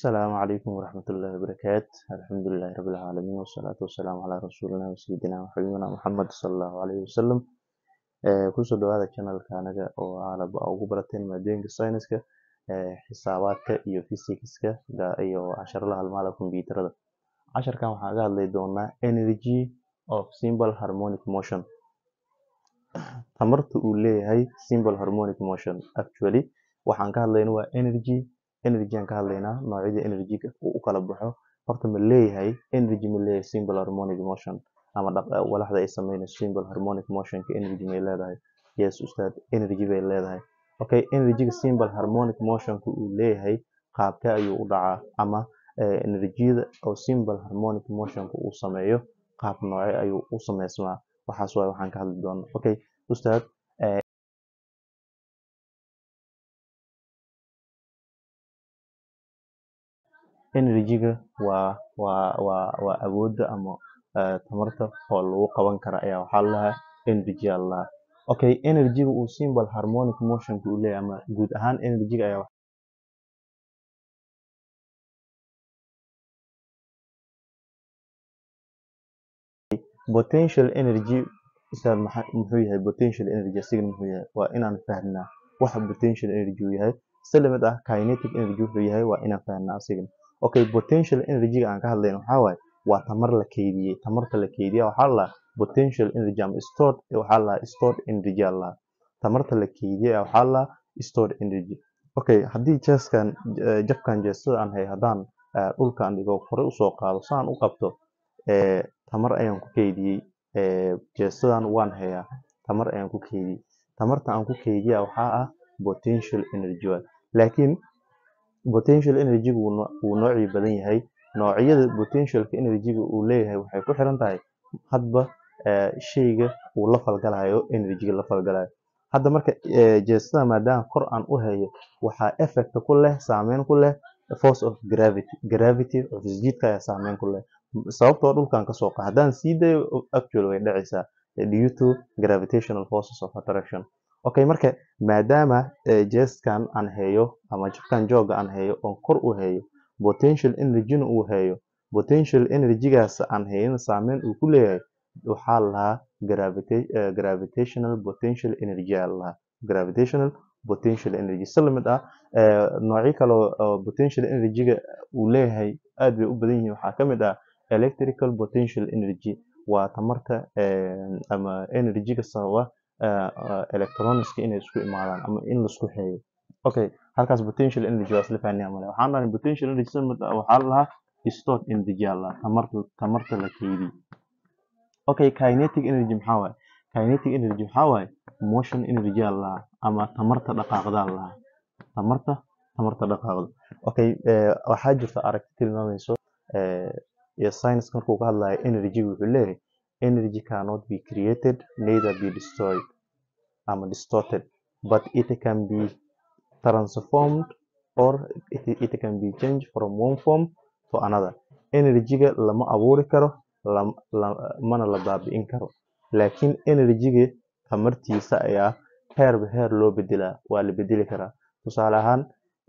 السلام عليكم ورحمة الله وبركاته الحمد لله رب العالمين والصلاة والسلام على رسولنا وسيدنا وحبيبنا محمد صلى الله عليه وسلم kusoo dhawaada channelka anaga oo aalaba ugu barateen maadooyinka sayniska xisaabaadka iyo fisikska iyo casharada halmaala kombiyuutarada casharkan waxaan ka hadlay doonaa energy of simple harmonic motion tamarta uu leeyahay simple harmonic motion actually waxaan ka hadlayna waa energy energy aan ka hadlaynaa noocyada energy-ga uu u kala baxo horta ma leeyahay energy ma leeyahay simple harmonic motion ama walaxda ay sameynayso simple harmonic motionka energy may leedahay yes ustaad energy bay leedahay okay energy-ga simple harmonic motionka uu leeyahay qaabkee ayuu u dhacaa ama enerjiyada oo simple harmonic motionka uu sameeyo qaab noocee ayuu u sameysmaa waxaas waay waxaan ka hadli doonaa okay ustaad energy-ga waa waa waa waa awoodda ama tamarta oo lagu qaban kara ayaa waxaa lalahaa energy aa lalahaa okay energy-ga uu simple harmonic motionka uu leeyahay ama guud ahaan energy-ga ayaa potential energy ustaad muxuu yahay potential energy asigana muxuu yahay waa inaan fahnaa waxa potential energy uu yahay si lamid ah kinetic energy wuxuu yahay waa inaan fahnaa asigana okay potential energy-ga aan ka hadlayno waxaa waaye waa tamar la keydiyey tamarta la keydiya waxaa lalahaa potential energy ama stored waxaa lalahaa stored energy aa lalahaa tamarta la keydiyey waxaa lalahaa stored energy okay haddii jeeskan jabkan jeestada aan hay haddaan dhulkaan dhigo hore usoo qaado saan u qabto tamar ayaan ku keydiyey jeestadan waan hayaa tamar ayaan ku keydiyey tamarta aan ku keydiya waxaa ah potential energy waay laakiin potential energy-gu wuu noocii badan yahay noocyada potentialka energy-ga uu leeyahay waxay ku xiran tahay hadba shayga uu la falgalayo energy-ga la falgalayo hadda marka jeestada maadaama kor aan u hayo waxaa effect ku leh saameyn ku leh force of gravity gravity of isjiidka ayaa saameyn ku leh sababtoo dhulkan kasoo qaad haddaan sii dayo actual way dhacaysaa due to gravitational forces of attraction okay marka maadaama jeeskan aan hayo ama jabkan jooga aan hayo oon kor u hayo potential energy-na uu hayo potential energy-gaas aan hayana saameyn uu ku leeyahay waxaa lahaa gravitational potential energy aa lahaa gravitational potential energy si lamid ah noocyo kale oo potential energy-ga uu leeyahay aad bay u badan yihiin waxaa ka mid ah electrical potential energy waa tamarta ama energy-ga sababa electronicska inay isku imaadaan ama in laisku xeeyo okay halkaas potential energy waa isla fahnaya male waxaan dhahay potential energy waxaa lalahaa stored energy aa lalahaa tamarta tamarta la keydiyey okay kinetic energy maxaa waaye kinetic energy waxaa waaye motion energy aa lalahaa ama tamarta dhaqaaqda aa lalahaa tamarta tamarta dhaqaaqda okay waxaa jirta aragti tilmaamayso iyo science markuu ka hadlayo energy wuxuu leeyahay energy cannot be created neither be destroyed ama distorted but it can be transformed or it, it can be changed from one form to another energy-ga lama abuuri karo mana la baabi'in karo laakiin energy-ga tamartiisa ayaa heerba heer loo bedelaa waa la bedeli karaa tusaale ahaan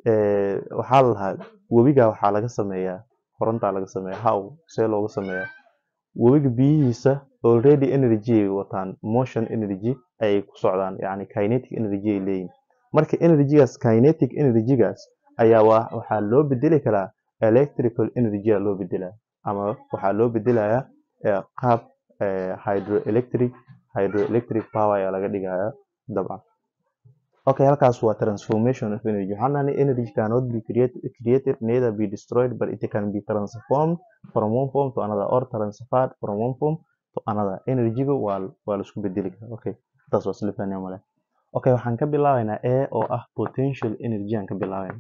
waxaa lalahaa webiga waxaa laga sameeyaa korontaa laga sameeya how see looga sameeyaa webiga biyihiisa already energy ay wataan motion energy ayay ku socdaan yacni kinetic energy ay leeyihin marka energy-gaas kinetic energy-gaas ayaa waxaa loo bedeli karaa electrical energy aa loo bedelaa ama waxaa loo bedelayaa qaab hydroelectric hydroelectric power ayaa laga dhigayaa dabcan okay halkaas waa transformation of energy waxaan dhahnay energy cannot be created, created neither be destroyed but it can be transformed from one form to another or transferred from one form to another energy-ga waa waa la isku bedeli karaa okay taas waa isla fahnaya male okay waxaan ka bilaabaynaa a oo ah potential energy aan ka bilaabayna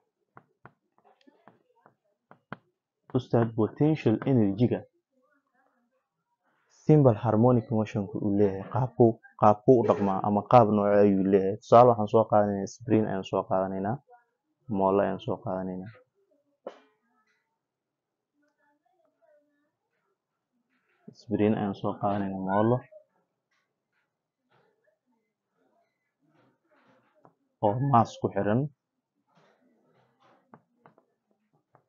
ustaad potential energy-ga simple harmonic motionka uu leeyahay qaabkuu qaabkuu u dhaqmaa ama qaab nooce ayuu leeyahay tusaale waxaan soo qaadanaynaa spring ayaan soo qaadanaynaa moole ayaan soo qaadanaynaa spring ayaan soo qaadanaynaa moolo oo maas ku xiran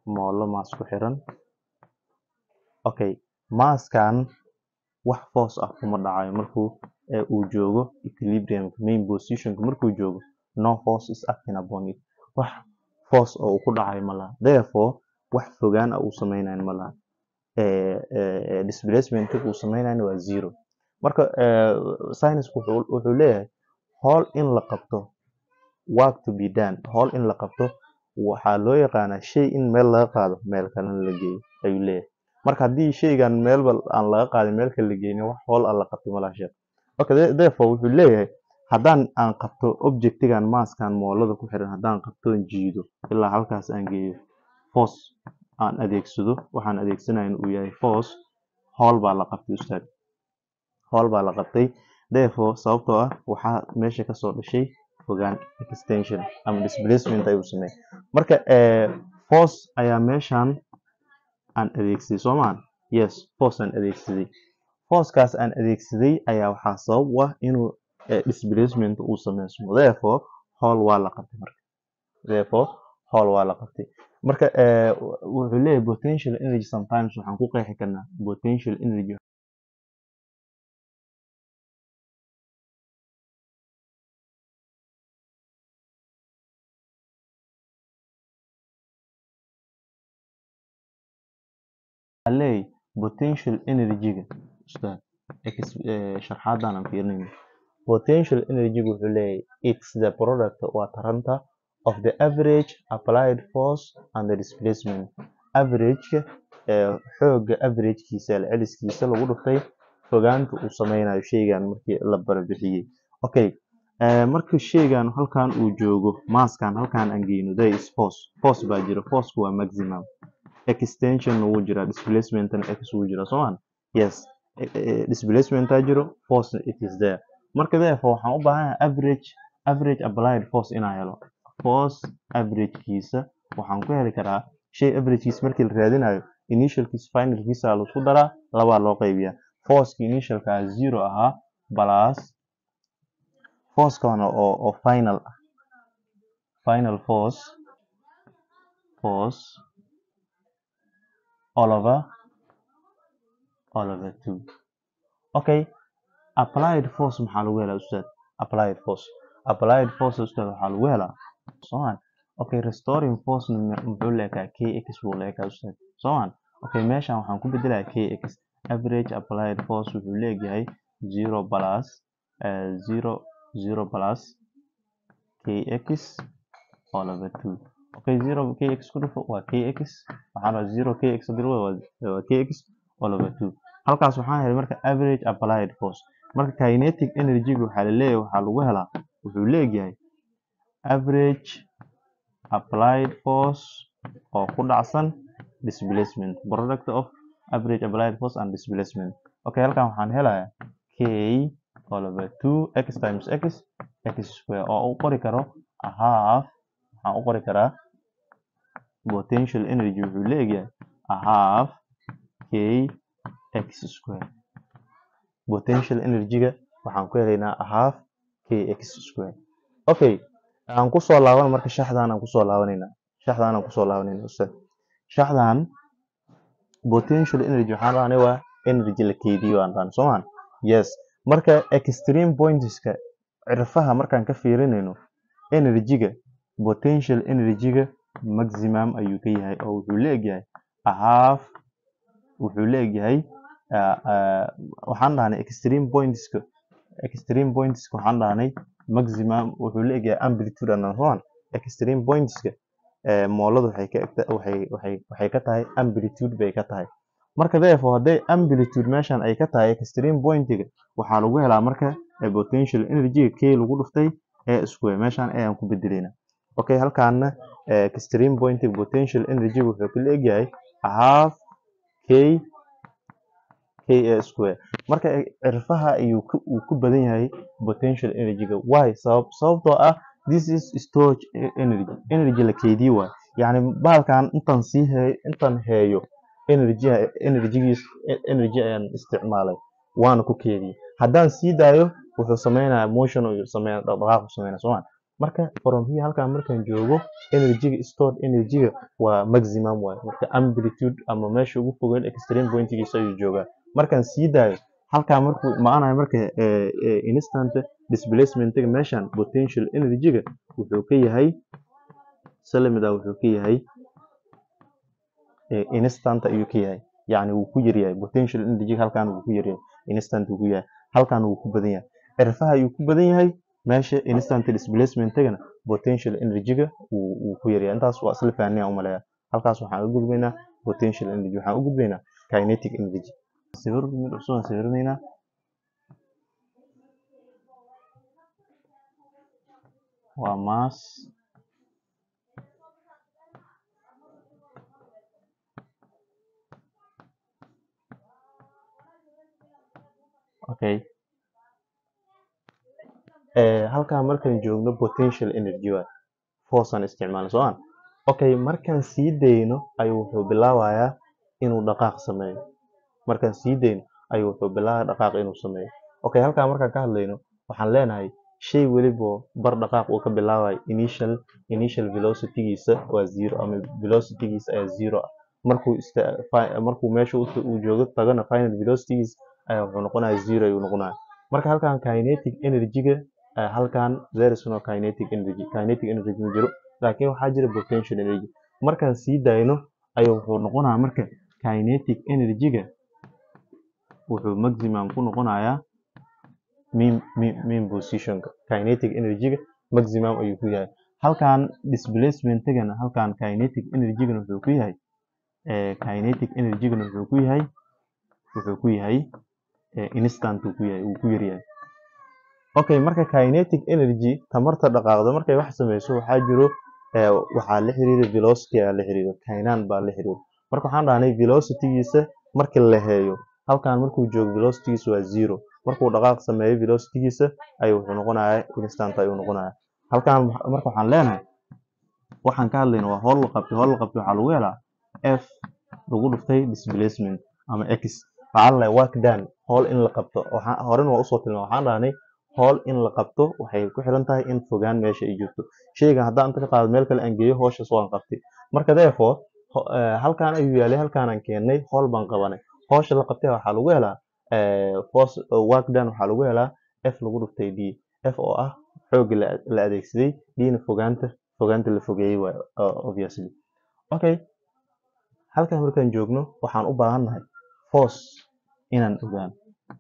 moolo maas ku xiran okay maaskan wax force ah kuma dhacayo markuu ee uu joogo equilibrium main positionka markuu joogo no force is acting upon it wax force oo uu ku dhacayo ma laha therefore wax fogaan ah uu sameynayo ma laha ee ee displacement uu sameynayo waa zero marka ee science wuxuu wuxuu leeyahay howl in la qabto work to be done howl in la qabto waxaa loo yaqaanaa shay in meel laga qaado meel kalena la geeyo ayuu leeyahay marka haddii shaygan meelba aan laga qaadin meel kale la geynin wax howl aan la qabto malaha sheekh okay the- therefore wuxuu leeyahay haddaan aan qabto objectigan maaskan moolada ku xiran haddaan qabtoon jiido ilaa halkaas aan geeyo force aan adeegsado waxaan adeegsanayn uu yahay force howl baa la qabtay ustaad howl baa la qabtay therefore sababtoo ah waxaa meesha kasoo dhashay fogaan extension ama displacement ayuu sameeyay marka ee force ayaa meeshan aan adeegsaday soo maan yes force aan adeegsaday forcekaas aan adeegsaday ayaa waxaa sabab u ah inuu eh, displacement uu sameysmo therefore howl waa la qabtay marka therefore howl waa la qabtay marka eh, wuxuu leeyahay potential energy sometimes waxaan ku qeexi karnaa potential energy waxaa leeyahay potential energy-ga ustaad ex- eh, sharxaadan aan fiirinayno potential energy-gu wuxuu leeyahay it's the product waa taranta of the average applied force and the displacement average-ka ee xoogga average-kiisa celceliskiisa lagu dhuftay fogaanta uu sameynayo shaygan markii la barbixiyey okay eh, marka shaygan halkan uu joogo maaskan halkan aan geyno there is force force baa jira force waa maximum extension wuu jiraa displacement x wuu jiraa soo maan yes eh, eh, displacement aa jiro force it is there marka therefore waxaan u baahanahay average average applied force inaan helo force averagekiisa waxaan ku heli karaa shay averagekiisa markii la raadinayo initialkiisa finalkiisa la isku daraa labaa loo qaybiyaa forceka initialka ah zero ahaa plus forcekana oo oo final ah final force force all over all over two okay applied force maxaa lagu helaa ustaad applied force applied force ustaad waxaa lagu helaa soomaan okay restoring force muxuu leekaa kx buu leekaa ustaad soomaan okay meeshan waxaan ku bedelayaa kx average applied force wuxuu leeyahay zero plus uh, zero zero plus kx all over two okay zero kx ku dhufo waa kx waxaan rabaa zero kx hadii lagu wado waa waa kx all over two halkaas waxaan helay marka average applied force marka kinetic energy-ga waxaa la leeyahay waxaa lagu helaa wuxuu leeyahay average applied force oo ku dhacsan displacement product of average applied force and displacement okay halkan waxaan helayaa k all over two x times x x square oo u qori karo a half waxaan u qori karaa potential energy wuxuu leeyahay a half k x square potential energy-ga waxaan ku helaynaa a half k x square okay aan kusoo laaban marka shaxdan aan kusoo laabanaynaa shaxdan aan kusoo laabanaynaa ustaad shaxdan potential energy waxaan rahnay waa energy la keydiyo aan rahnay soomaan yes marka extreme pointska cirfaha markaan ka fiirinayno energy-ga potential energy-ga maximum ayuu ka yahay oo wuxuu leegyahay a half wuxuu leegyahay uh, uh, waxaan dhahnay extreme pointska extreme pointska waxaan dhahnay maximum wuxuu leegyahay amplitude and so on extreme pointska eh, mooladu waxay ka egta waxay waxay waxay ka tahay amplitude bay ka tahay marka therefore hadday amplitude meeshan ay ka tahay extreme pointiga waxaa lagu helaa marka eh, potential energy k lagu dhuftay ee square meeshan ayaan ku bedelayna okay halkaana eh, extreme pointiga potential energy wuxuu ku leegyahay a half k k a square marka cirfaha ayuu ku uu ku badan yahay potential energy-ga why sabab sababtoo ah this is storage e- energy energy la keydiye waay yacni bahalkan intaan sii heeyo intaan heeyo energy energygiis energy ayaan isticmaalay waana ku keediyey haddaan sii daayo wuxuu sameynayaa motion uu sameynaya dhaqdhaqaaq uu sameynaya soo ma marka from here halkan markaan joogo energyga stored energyga waa maximum waaye marka amplitude ama meesha ugu fogeyn extreme pointigiisa ayuu joogaa markaan sii daayo halkaa markuu imaanayo marka eh, eh, instant displacementiga meeshan potential energyga wuxuu ka yahay salamida wuxuu ka yahay eh, instant ayuu ka yahay yacni wuu ku yaryahay potential energyga halkan wuu ku yaryahay instant wuu ku yahay halkan wuu ku badan yahay cirfaha ayuu ku badan yahay meesha instant displacementigana potential energyga wuu wuu ku yaryahay intaas waa isla fahanaya umaleeya halkaas waxaan u gudbaynaa potential energy waxaan u gudbaynaa kinetic energy sawir mid cusub aan sawiranaynaa waa mass okay Eh, halkan markaan joogno potential energy waay force aan isticmaalno soo aan okay markaan sii dayno ayuu wuxuu bilaabayaa inuu dhaqaaq sameeyo markaan sii dayno ayuu wuxuu bilaabaya dhaqaaq inuu sameeyo okay halkan markaan ka hadlayno waxaan leenahay shay weliba bar dhaqaaq uu ka bilaabayo initial initial velocitygiisa waa zero ama velocitygiisa ayaa zero ah markuu ista fi- markuu meesha uu uu joogo tagana final velocitygiisa ayaa wuxuu noqonaya zero ayuu noqonaya marka halkan kinetic energy-ga eh, halkan there is no kinetic energy kinetic energy ma jiro laakiin waxaa jira potential energy markaan sii dayno ayuu wuxuu noqonayaa marka kinetic energy-ga wuxuu maximum ku noqonayaa mean, mean, mean positionka kinetic energy-ga maximum ayuu ku yahay halkan displacement-gana halkan kinetic energy-gana wuxuu ku yahay eh, kinetic energy-gana wuxuu ku yahay wuxuu ku yahay eh, instant uu ku yahay wuu ku yaryahay okay marka kinetic energy tamarta dhaqaaqda markay wax sameyso waxaa jiro eh, waxaa la xiriira velocity ayaa la xiriira kaynaan baa la xiriira marka waxaan dhahnay velocitygiisa markii la heeyo halkan markuu joogo velocitygiisa waa zero markuu dhaqaaq sameeyo velocitygiisa ayuu wuxuu noqonayaa instant ayuu noqonayaa halkan waxa- marka waxaan leenahay waxaan ka hadlayna waa howl la qabtay howl la qabtay waxaa lagu helaa f lagu dhuftay displacement ama x waxaa la work done howl in la qabto waxaa horena waa usoo tilmaamay waxaan dhahnay howl in la qabto waxay ku xiran tahay in fogaan meesha ay jirto sheygan haddaan inta ka qaado meel kale aan geeyo howshaas waan qabtay marka therefore ho- eh, halkaan ayuu yaalay halkaanaan keennay howl baan qabanay howsha la qabtay waxaa lagu helaa eh, force eh, work done waxaa lagu helaa f lagu dhuftay d f oo ah xoogga la la adeegsaday dna fogaanta fogaanta la fogeeyey waay obviously okay halkan markaan joogno waxaan u baahannahay force inaan ogaano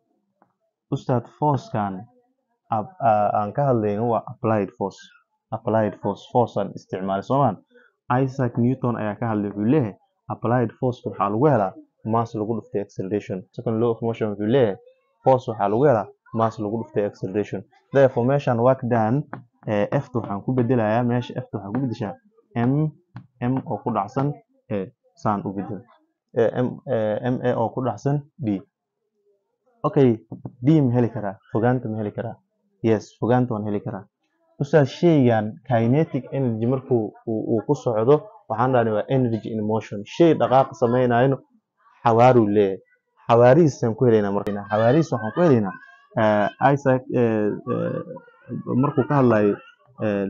ustaad forcekan ab- aa- aan ka hadlayno waa applied force applied force force aan isticmaalay soomaan isaac newton ayaa ka hadlay wuxuu leeyahay applied force waxaa lagu helaa mass lagu dhuftay acceleration second law of motion wuxuu leeyahay force waxaa lagu helaa mass lagu dhuftay acceleration therefore meeshaan work done eh, f ta waxaan ku bedelayaa meesha f ta waxaan ku bedeshaa m m oo ku dhacsan e saan u bedel eh, m eh, m a oo ku dhacsan d okay d ma heli karaa fogaanta ma heli karaa yes fogaanta waan heli karaa ustaad sheygan kinetic energy markuu uu uu ku socdo waxaan dhahnay waa energy in motion shay dhaqaaq samaynayno xawaaruu leeyahay xawaarihiisaan ku helaynaa marka xawaarihiis waxaan ku helaynaa eh, isaac eh, eh, markuu ka hadlayo eh,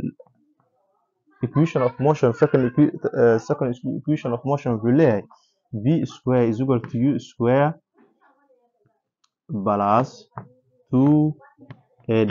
equation of motion second equi- eh, second equation of motion wuxuu leeyahay v square is equal to u square plus 2ad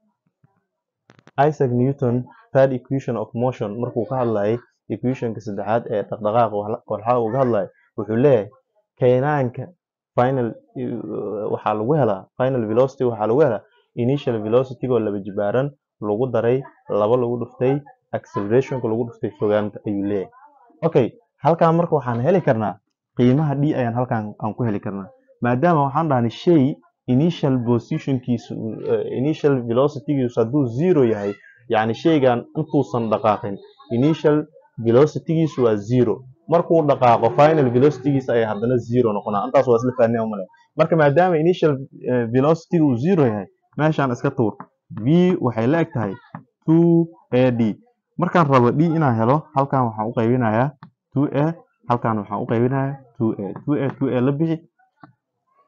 Isaac Newton third equation of motion markuu ka hadlayay equationka saddexaad ee dhaqdhaqaaqa wal- walxa uu ka hadlayo wuxuu leeyahay keenaanka final uh, waxaa lagu helaa final velocity waxaa lagu helaa initial velocity oo laba jibaaran lagu daray laba lagu dhuftay accelerationka lagu dhuftay fogaanta ayuu leeyahay okay halkan marka waxaan heli karnaa qiimaha d ayaan halkan aan ku heli karnaa maadaama waxaan dhahnay shay initial positionkiisu uh, initial velocitygiisu hadduu zero yahay yacni shaygan intuusan dhaqaaqin initial velocitygiisu waa zero markuu dhaqaaqo final velocitygiisa ayaa haddana zero noqonaa intaas waa isla fahnay umale marka maadaama initial uh, velocity uu zero yahay meeshaan iska tuur v waxay la eg tahay 2 ad markaan rabo d inaan helo halkan waxaan u qaybinayaa 2a halkan waxaan u qaybinayaa 2a 2a 2a la bixi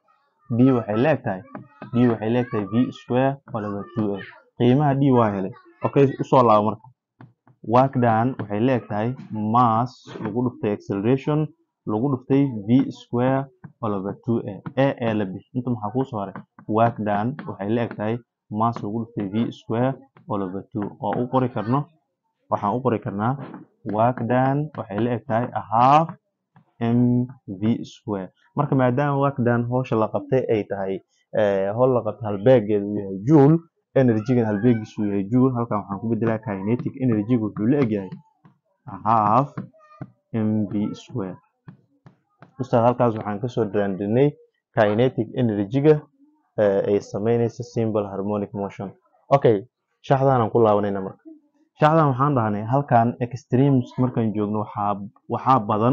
d waxay la eg tahay d waxay la eg tahay v square oo laba 2a qiimaha d waa helay okay usoo laabo marka work done waxay la eg tahay mass lagu dhuftay acceleration lagu dhuftay v square all over 2a a ee la bixi inta maxaa kuu soo haray work done waxay la eg tahay mass lagu dhuftay v square all over 2 oo u qori karno waxaan u qori karnaa work done waxay la eg tahay a half mv square marka maadaama work done howsha la qabtay ay tahay eh, howl la qabtay halbeegeedu uu yahay joule energygan halbeegiisu uu yahay joule halkan waxaan ku bedelaa kinetic energyga wuxuu la egyahay a half mv square ustaad halkaas waxaan kasoo daandinay kinetic energyga eh, ay sameynaysa simple harmonic motion okay shaxdaanaan ku laabanayna marka shaxdan waxaan dhahnay halkan extremes markaan joogno waxaa waxaa badan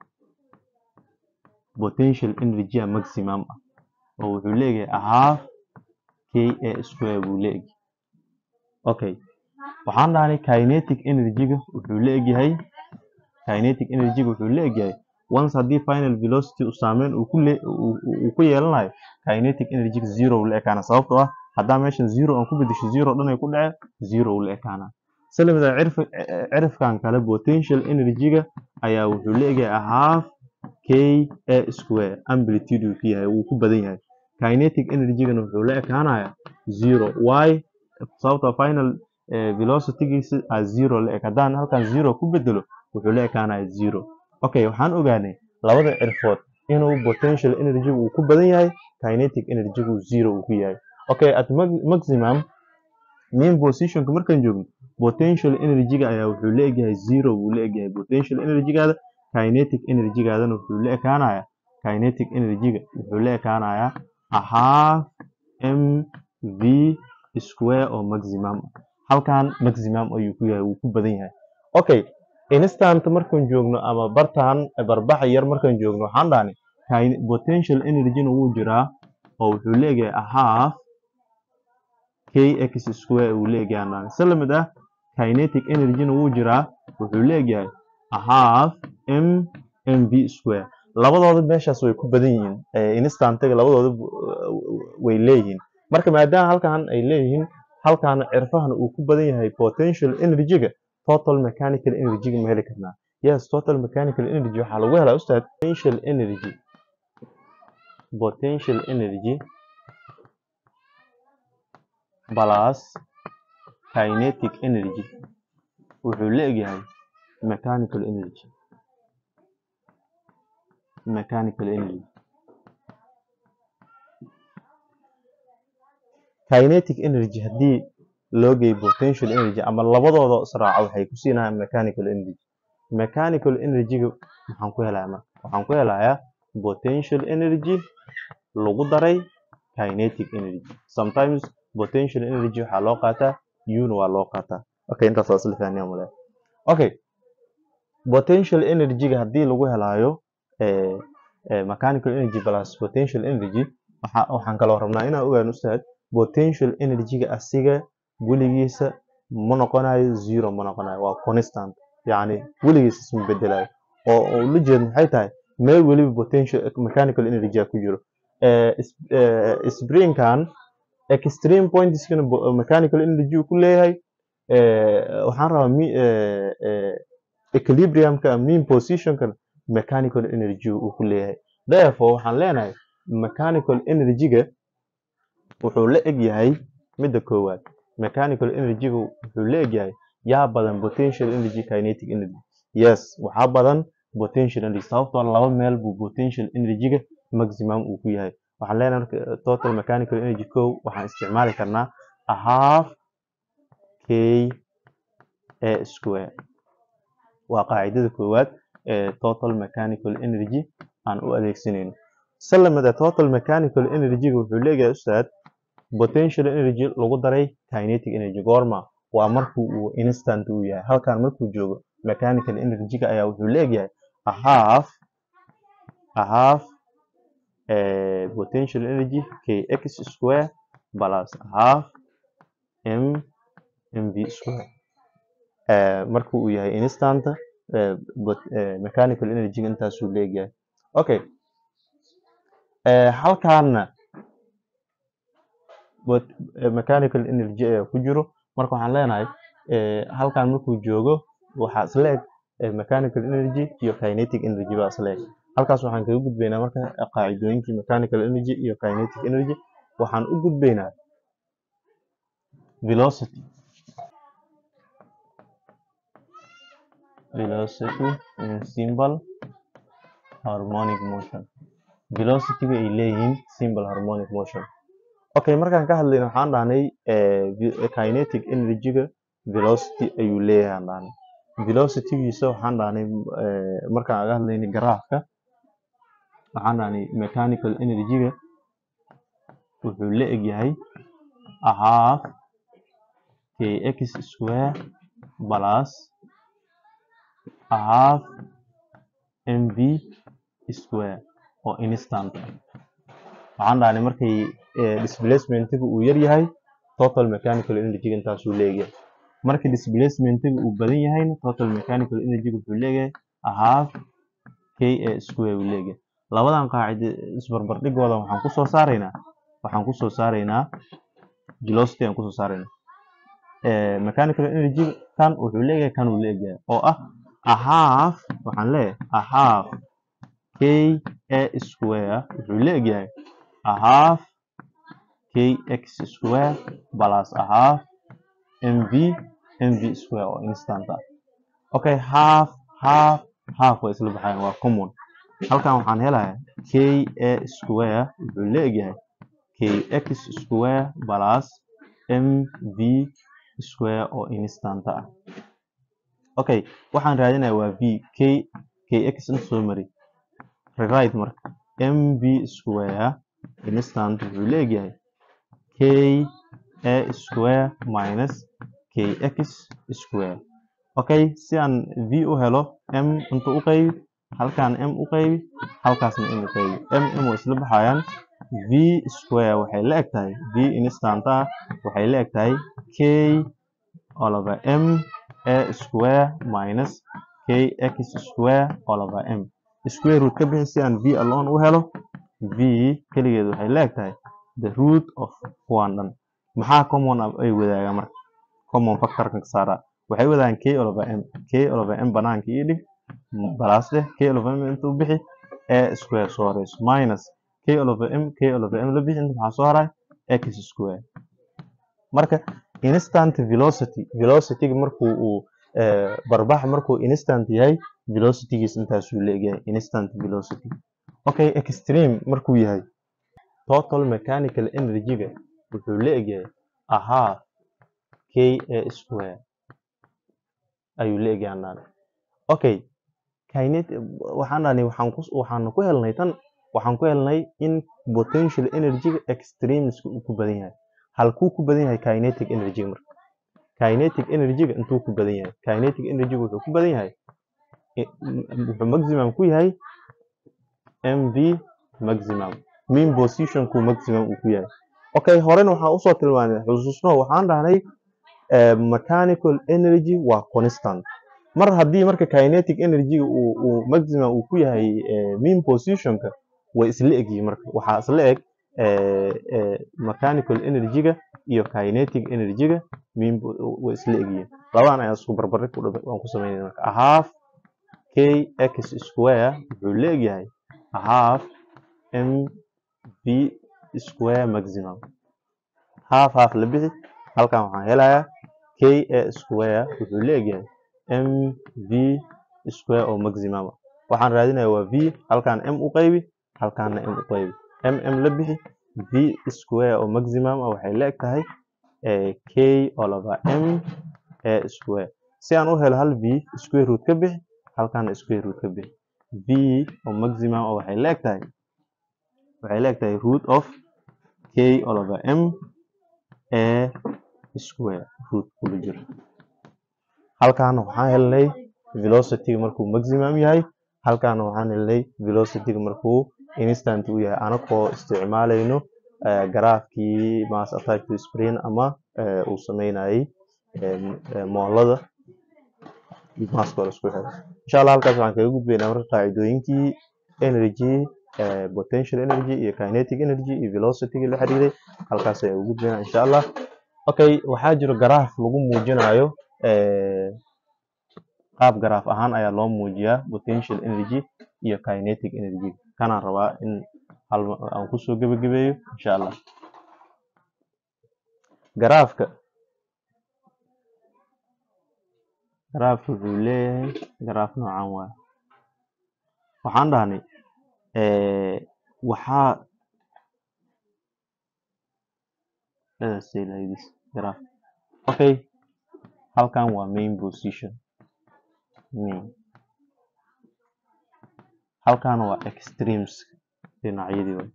potential energy maximum ah oo wuxuu leeyahay a half ka square buu leeyahay okay waxaan dhahnay kinetic energyga wuxuu leeyahay kinetic energyga wuxuu leeyahay once haddii final velocity uu saameyn uu ku le- uu- uu- uu ku yeelanayo kinetic energy zero uu la ekaana sababtoo ah haddaa meeshan zero aan ku bedesho zero dhan ay ku dhace zero uu la ekaana salamida cirf cirifkan kale potential energyga ayaa wuxuu leeyahay a half k a square amplitude uu ku yahay wuu ku badan yahay kinetic energygana wuxuu la ekaanaya zero y sababtoo final eh, velocitygiisa a zero la eg haddaan halkan zero ku bedelo wuxuu la ekaanaya zero okay waxaan ogaanay labada cirfood inuu potential energy uu ku badan yahay kinetic energy uu zero uu ku yahay okay at ma- maximum mean positionka markaan joogno potential energyga ayaa wuxuu la egyahay zero wuu la egyahay potential energygaada kinetic energygaadana wuxuu la ekaanaya kinetic energyga wuxuu la ekaanaya a half m v square oo maximum ah. halkan maximum ayuu ku yahay wuu ku badan yahay okay instant markaan joogno ama bartaan barbaxa yar markaan joogno waxaan dhahnay kine- potential energyna wuu jiraa oo wuxuu leeyahay a half kx square uu leeyahay aan dhahnay si lamid ah kinetic energyna wuu jiraa wuxuu leeyahay a half m mv square labadooda meeshaas way ku badan yihiin eh, instantiga labadooda bu- way leeyihiin marka maadaama halkan ay leeyihiin halkan cirfahan uu ku badan yahay potential energyga total mechanical energy ma heli karnaa yes total mechanical energy waxaa lagu helaa ustaad potential energy potential energy plus kinetic energy wuxuu leeyahay mechanical energy mechanical energy kinetic energy haddii loo geeyo potential energy ama labadooda israaca waxay ku siinayaan mechanical energy mechanical energyga maxaan ku helayaa marka waxaan ku helayaa potential energy lagu daray kinetic energy sometimes potential energy waxaa loo qaataa una waa loo qaataa okay intaas waa isla fahnay aan malaya okay potential energyga haddii lagu helaayo eh, eh, mechanical energy plus potential energy waxa waxaan kaloo rabnaa inaan ogaano ustaad potential energyga asiga weligiisa ma noqonayo zero ma noqonayo waa constant yacni weligiisa isma bedelayo oo oo ula jeed maxay tahay meel weliba potential mechanical energy ku jiro eh, is- eh, springkan extreme pointiskana bo- mechanical energy uu ku leeyahay eh, waxaan rabaa mi- eh, eh, equilibriumka mean positionka mechanical energy uu ku leeyahay therefore waxaan leenahay mechanical energyga wuxuu la eg yahay midda koowaad mechanical energyga wuxuu la eg yahay yaa badan potential energy kinetic energy yes waxaa badan potential energy sababtoo ah laba meel buu potential energyga maximum uu ku yahay waxaan leenahay marka eh, total mechanical energy kow waxaan isticmaali karnaa a half k a square waa qaacidada koowaad ee total mechanical energy aan u adeegsanayno salamada total mechanical energy wuxuu leeyahay ustaad potential energy lagu daray kinetic energy goorma waa markuu uu instant uu yahay halkan markuu joogo mechanical energy ayaa wuxuu leeyahay a half a half eh, potential energy kx square plus a half m mv square eh, markuu uu yahay instant eh, but- eh, mechanical energy intaasuu leeyahay okay eh, halkaana but- eh, mechanical energy ayaa ku jiro marka waxaan leenahay halkan markuu joogo waxaa isla eg mechanical energy iyo kinetic energy baa isla eg halkaas waxaan kaga gudbaynaa marka qaacidooyinkii mechanical energy iyo kinetic energy waxaan u gudbaynaa velocity velocity in simple harmonic motion velocity-ga ay leeyihiin simple harmonic motion okay markaan ka hadlayno waxaan dhahnay kinetic energy-ga velocity ayuu leeyahay aan dhahnay velocity-giisa waxaan dhahnay markaan aga hadlaynay garaafka waxaan dhahnay mechanical energy-ga wuxuu la eg yahay half kx square plus half mv square oo instant ah waxaan dhahnay markay displacementiga uu yar yahay total mechanical energy intaasuu leeyahay markii displacementiga uu badan yahayna total mechanical energy wuxuu leeyahay half ka square uu leeyahay labadan qaacide isbarbardhigooda waxaan kusoo saaraynaa waxaan kusoo saaraynaa velocity aan kusoo saaraynaa mechanical energy kan wuxuu leeyahay kan uu leeyahay oo ah a half waxaan leeyahay a half k a square wuxuu leeyahay a half kx square plus a half mv mv square oo instant ah okay half half half way isla baxayaan waa common halkan waxaan helayaa k a square wuxuu leeyahay kx square plus mv square oo instant ah okay waxaan raadinayaa waa v k kx in soo mari rewrite marka mv square instant wuxuu leeyahay k a square minus kx square okay si aan v u helo m inta u qaybi halkan m u qaybi halkaasna m u qaybi m m way isla baxayaan v square waxay la eg tahay v instant ah waxay la eg tahay k all over m a square minus kx square all over m square root ka bixi si aan v alone u helo v keligeed waxay la eg tahay the root of kuwan dhan maxaa common ay wadaagaan marka common factorkan ka saara waxay wadaagaan k all over m k all over m banaanka ii dhig plus dheh k all over m inta u bixi a square soo horeyso minus k all over m k all over m la bixi inta maxaa soo haray x square marka instant velocity velocity-ga markuu uu barbax markuu instant yahay velocity-giis intaasuu leegyahay instant velocity okay extreme markuu yahay total mechanical energy-ga wuxuu la egyahay a half k a square ayuu la egyahay aan okay kinet waxaan dhahnay waxaan ku waxaan ku helnay tan waxaan ku helnay in potential energy-ga extremes uu ku badan yahay halkuu ku badan yahay kinetic energy marka kinetic energy-ga intuu ku badan yahay kinetic energy-ga wuxuu ku badan yahay wuxuu maximum ku yahay mv maximum mean position ku maximum uu ku yahay okay horena waxaan usoo tilmaanay xusuusno waxaan dhahnay mechanical energy waa constant mar haddii marka kinetic energy uu uu maximum uu ku yahay mean positionka way isla egyihiin marka waxaa isla eg mechanical energy-ga iyo kinetic energy-ga mean way isla egyihiin labadan ayaa isku barbardhig waan ku sameynayna marka a half k x square wuxuu leegyahay a half m v square maximum half half la bixi halkan waxaan helayaa k a square wuxuu leegyahay m v square oo maximum ah waxaan raadinayaa waa v halkan m u qaybi halkaana m u qaybi m m la bixi v square oo maximum ah waxay la eg tahay k all over m a square si aan u helo hal v square root ka bixi halkaana square root ka bixi v oo maximum ah waxay la eg tahay waxay la eg tahay root of k all over m a square root kula jiro halkaana waxaan helnay velocity-ga markuu maximum yahay halkaana waxaan helnay velocity-ga markuu instant u yahay anagoo isticmaalayno garaafkii mass attached to spring ama uu sameynayay moolada masska la isku xiray insha allah halkaas waxaan kaga gudbaynaa marka qaacidooyinkii energy potential energy iyo kinetic energy iyo velocity-ga la xiriiray halkaas ayaan ugu gudbaynaa insha allah okay waxaa jiro garaaf lagu muujinayo eh, qaab garaaf ahaan ayaa loo muujiyaa potential energy iyo kinetic energy kanaan rabaa in hal ma- aan kusoo gebagabeeyo insha allah garaafka garaafka wuxuu leeyahay garaaf noocan waay waxaan dhahnay eh, waxaa let us say like this graph okay halkan waa main position main halkan waa extremes dhinacyadii waay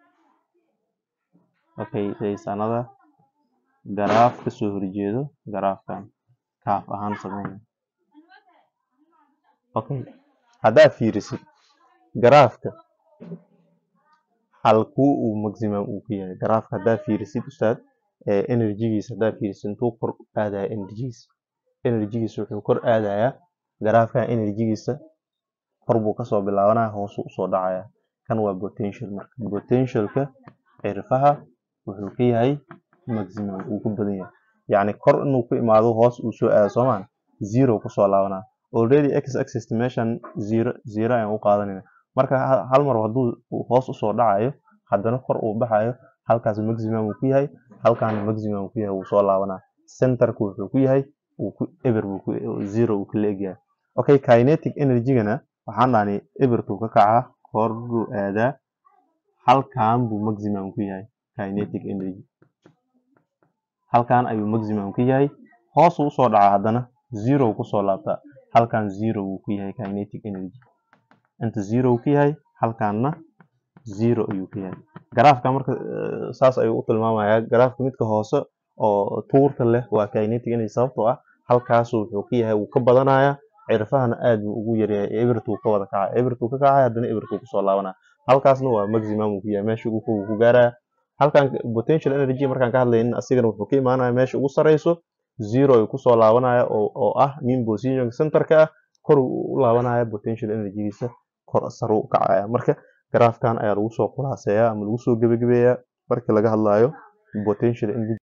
okay there is another garaaf kasoo horjeedo garaafkan kaaf ahaan sameyna okay haddaad fiirisid garaafka halkuu uu maximum uu ku yahay garaafka haddaad fiirisid ustaad eh, energy-giisa haddaad fiirisid intuu kor u aadaya energy-giisa energy-giisa wuxuu kor aadayaa garaafkan energy-giisa kor buu kasoo bilaabanaya hoosuu usoo dhacaya kan waa potential marka potentialka cirfaha wuxuu ka yahay maximum uu ku badan yahay yacni kor inuu ku imaado hoos uu soo aado soomaan zero kusoo laabanaa already x axis meeshan zero zero ayaan u qaadanayna marka ha- hal mar hadduu uu hoos usoo dhacayo haddana kor uu baxayo halkaas maximum uu ku yahay halkaana maximum uu ku yahay wuu soo laabanaa centerku wuxuu ku yahay uu ku eber buu ku zero uu kala egyahay okay kinetic energy-gana waxaan dhahnay ebertuu ka kacaa kor buu aadaa halkan buu maximum ku yahay kinetic energy halkan ayuu maximum ku yahay hoosuu usoo dhacaa haddana zero kusoo laabtaa halkan zero wuu ku yahay kinetic energy inta zero uu ku yahay halkanna zero ayuu ku yahay garaafka marka eh, saas ayuu u tilmaamayaa garaafka midka hoose oo tuurta leh waa kinetic energy sababtoo ah halkaasu wuxuu ka yahay wuu ka badanayaa cirfahana aad buu ugu yaryahay ebertuu ka wada kacay ebertuu ka kacay haddana ebertuu kusoo laabanaya halkaasna waa maximum uu ku yahay meesha ugu fog uu ku gaaraya halkan potential energy markaan ka hadlaynin asigana wuxuu ka imaanaya meesha ugu sareyso zero ayuu kusoo laabanaya oo, oo ah mean position centerka ah kor uu u laabanaya potential energy-giisa kor saru u kacaya marka garaafkan ayaa lagu soo khulaaseeyaa ama lagu soo gebagabeeyaa markii laga hadlayo potential energy